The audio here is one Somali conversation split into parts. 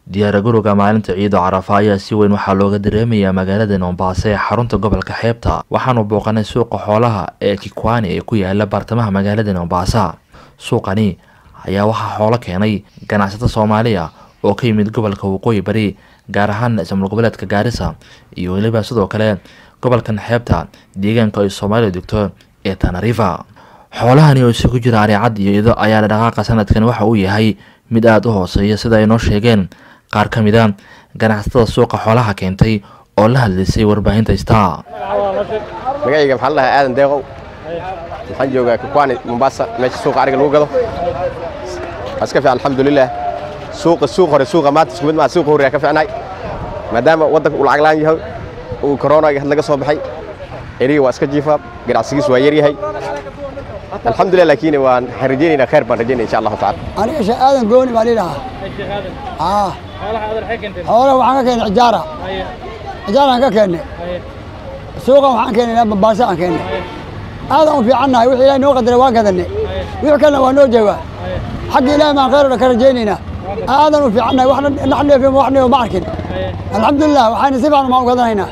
diyaargarowga maalinta ciido carafa ayaa si weyn waxaa looga dareemayaa magaalada mombaaso ee xarunta gobolka xeebta waxaanu booqanay suuqa xoolaha ee kikwani ee ku yaala baartamaha magaalada mombasa suuqani ayaa waxaa xoolo keenay ganacsato soomaaliya oo ka yimid gobolka waqooyi bari gaar ahaan ismaal goboleedka gaarisa iyo weliba sidoo kale gobolkan xeebta deegaanka ay soomaaliya degto ee tanariva xoolahani oo isugu jira areecad iyo ido ayaa dhaqaaqa sanadkan waxa uu yahay mid aada u hooseeya sida ay noo sheegeen qaar ka mid a ganacsatada suuqa xoolaha keentay oo la hadlaysay warbaahinta star magacayga maxaa la dhahaa aadan deeqow waxaan joogaa kikwani mombasa meesha suuqa ariga lagu gado waa iska fiican alxamdulilah suuqa suuq hore suuqa maanta isku mid maa suuqa hore yaa ka fiicnay maadaama waddanka uu lacag la'aan yahay uu korona had laga soo baxay eriga waa iska jiifaa ganacsigiisu waa yar yahay alxamdulilah laakiin waan waxaan rajaynaynaa khayr baan rajaynaya insha allahu tacala aniga sheekh aadan gooni baan idhahaa aa xoolaha waxaan ka keennay cijaara cijaaraan ka keennay suuqan waxaan keennay bambaasa aan keennay aadan u fiicannahay wixii ilaahay noo qadaray waan gadanay wixii kalena waa noo joogaa xagga ilaahay baan khayr oo dhan ka rajaynaynaa aadan u fiicannahay waxna nax dheefin wax dheefo ma arkin alxamdulilah waxayna si fiican maan u gadanaynaa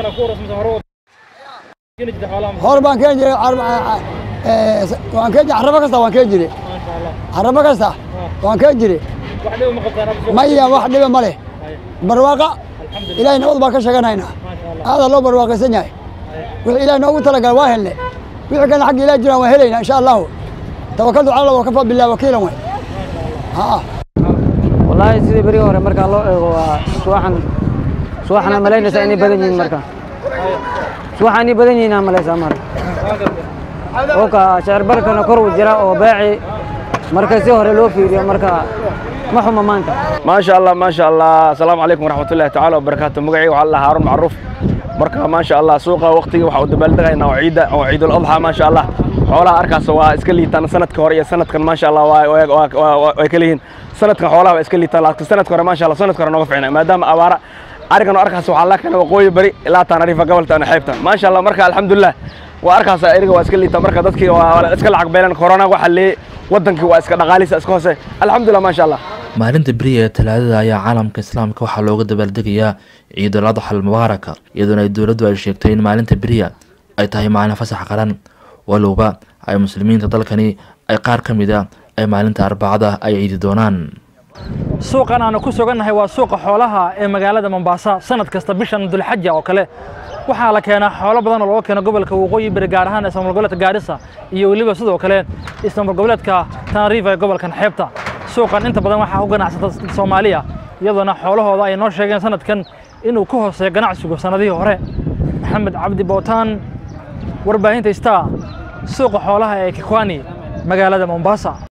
hor baan keeni jiray waan keen carrabo kasta waan keen jiray carrabo kasta waan keen jiray maya wax dhiba ma leh barwaaqa ilaahay nabad baan ka sheeganaynaa aadaa loo barwaaqaysan yahay wixii ilaahay noogu talagala waa helne wixii kalena xagga ilaah jiraan waan helaynaa insha allahu tawakaltu cala allah wakafaa billahi wakiilan way haa wallaahi sidii berigi hore markaa loo eego waa suwaxan suwaxana malaynaysaa inay badan yihiin marka suwaxa inay badan yihiin aa malaysaa marka oka shecir barkana kor uu jira oo beeci marka si hore loo fiiriyo marka ma xuma maanta maasha allah maasha allah asalaamu calaykum waraxmatullahi tacaala wabarakaatu magacayga waxaa la haarun macruuf marka maasha allah suuqa waqtigii waxaa u dabaaldegaynaa oo ciidda oo ciidul adxa maasha allah xoolaha arkaas waa iska liitaan sanadka hore iyo sanadkan maasha allah way kala yihiin sanadkan xoolaha waa iska liitaan laakiin sanadka hore maasha allah sanadka hore nooga fiicnay maadaama abaara arigan oo arkaas waxaa la keenay waqooyi bari ilaa taanariifa gobolta ana xeebta maasha allah marka alxamdulilah waa arkaas eriga waa iska liita marka dadkii waa iska lacag beelan corona waxa lee wadankii waa iska dhaqaalisa iska hoose alxamdulilah maasha allah maalinta beriya ee talaadada ayaa caalamka islaamka waxaa looga dabaaldegayaa ciidul adxa almubaaraka iyadoona ay dowladdu ay sheegtay in maalinta beriya ay tahay maalin fasax qaran walowba ay muslimiinta dalkani ay qaar ka mid a ay maalinta arbacada ay ciidi doonaan suuqan aanu ku sugannahay waa suuqa xoolaha ee magaalada mombasa sanad kasta bishan dulxaja oo kale waxaa la keenaa xoolo badan oo looga keeno gobolka waqooyi bari gaar ahaan ismaal goboleedka gaarisa iyo weliba sidoo kale ismaal goboleedka tanariifa ee gobolkan xeebta suuqan inta badan waxaa ku ganacsata soomaaliya iyadoona xoolahooda ay noo sheegeen sanadkan inuu ka hooseeyo ganacsigu sannadihii hore maxamed cabdi bootaan warbaahinta star suuqa xoolaha ee kikwani magaalada mombasa